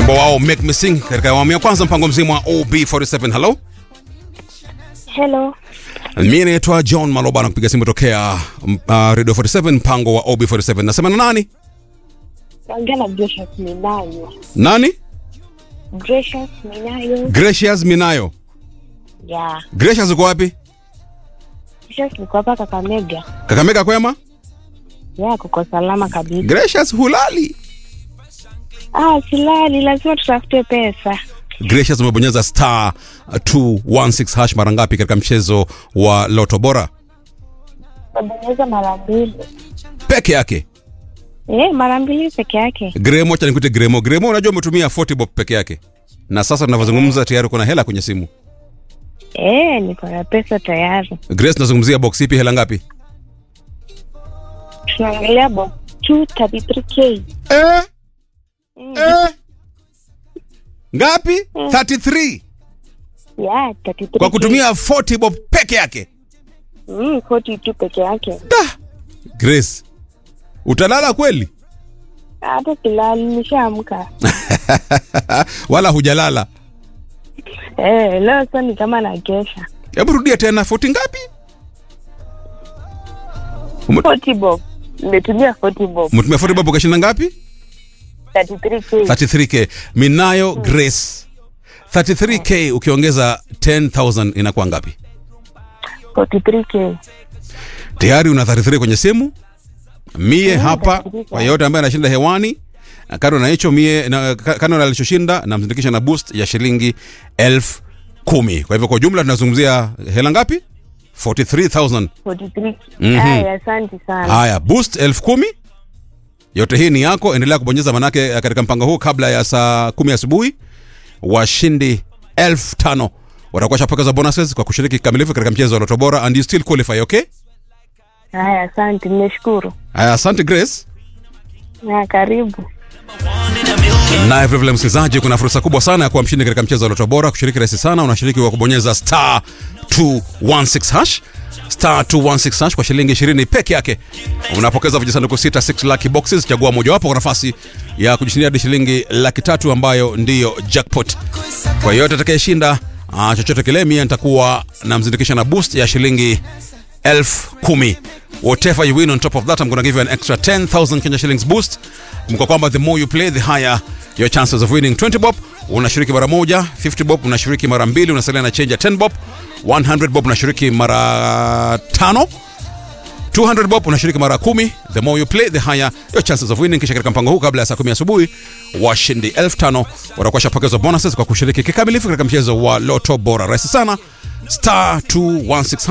wimbo wao make me sing katika awamu ya kwanza mpango mzima wa ob47 hello Hello. mi naitwa john maloba na kupiga simu tokea uh, radio 47 mpango wa ob47 nasema na nani Naongea na Gracious Minayo. nani Gracious Minayo. gracious minayo Yeah. gracious uko wapi Gracious niko hapa Kakamega. kakamega kwema Yeah, kuko salama kabisa. gracious hulali Ah, silali, lazima tutafute pesa. gracious umebonyeza star 216 hash mara ngapi katika mchezo wa loto bora Nabonyeza mara mbili. peke yake Eh, mara mbili peke yake. gremo acha nikute gremo gremo unajua umetumia 40 bob peke yake na sasa tunavyozungumza tayari kuna hela kwenye simu Eh, niko na pesa tayari. grace tunazungumzia box ipi hela ngapi Tunaangalia box 233k. eh, Mm. eh. ngapi 33 Yeah, 33k. kwa kutumia 40 bob peke yake mm, 42 peke yake. da grace utalala kweli Hata silali, nishaamka. wala hujalala Eh, leo sasa ni kama na kesha. hebu rudia tena 40 ngapi 40 bob. Nimetumia 40 bob. umetumia 40 bob ukashinda ngapi 33k. 33k minayo grace 33k ukiongeza 10000 inakuwa ngapi 43k. tayari una 33 kwenye simu mie hapa 33. kwa yeyote ambaye anashinda hewani kando na hicho mie na, ka- kando na alichoshinda namzindikisha na boost ya shilingi elfu kumi kwa hivyo kwa jumla tunazungumzia hela ngapi 43000 43. Mhm. Aya, asante sana. haya boost elfu kumi yote hii ni yako endelea kubonyeza manake eh, katika mpango huu kabla ya saa kumi asubuhi washindi elfu tano watakuwa shapokeza bonuses kwa kushiriki kikamilifu katika mchezo wa loto bora and you still qualify okay Haya, asante, nimeshukuru. haya asante grace Na karibu. naye vilevile msikilizaji kuna fursa kubwa sana ya kuwa mshindi katika mchezo wa loto bora kushiriki rahisi sana unashiriki kwa kubonyeza star 216 hash star 216 hash kwa shilingi 20 peke yake unapokeza vijisanduku 6 6 lucky boxes chagua mojawapo kwa nafasi ya kujishindia hadi shilingi laki tatu ambayo ndiyo jackpot kwa yeyote atakayeshinda uh, chochote kile mie nitakuwa namzindikisha na boost ya shilingi elfu kumi whatever you win on top of that i'm gonna give you an extra 10000 kenya shillings boost kumbuka kwamba the more you play the higher your chances of winning 20 bob unashiriki mara moja 50 bob unashiriki mara mbili unasalia na change ya 10 bob 100 bob unashiriki mara tano 200 bob unashiriki mara kumi the more you play the higher your chances of winning kisha katika mpango huu kabla ya saa kumi asubuhi washindi 5000 watakuwa shapokezwa bonuses kwa kushiriki kikamilifu katika mchezo wa loto bora rahisi sana star 216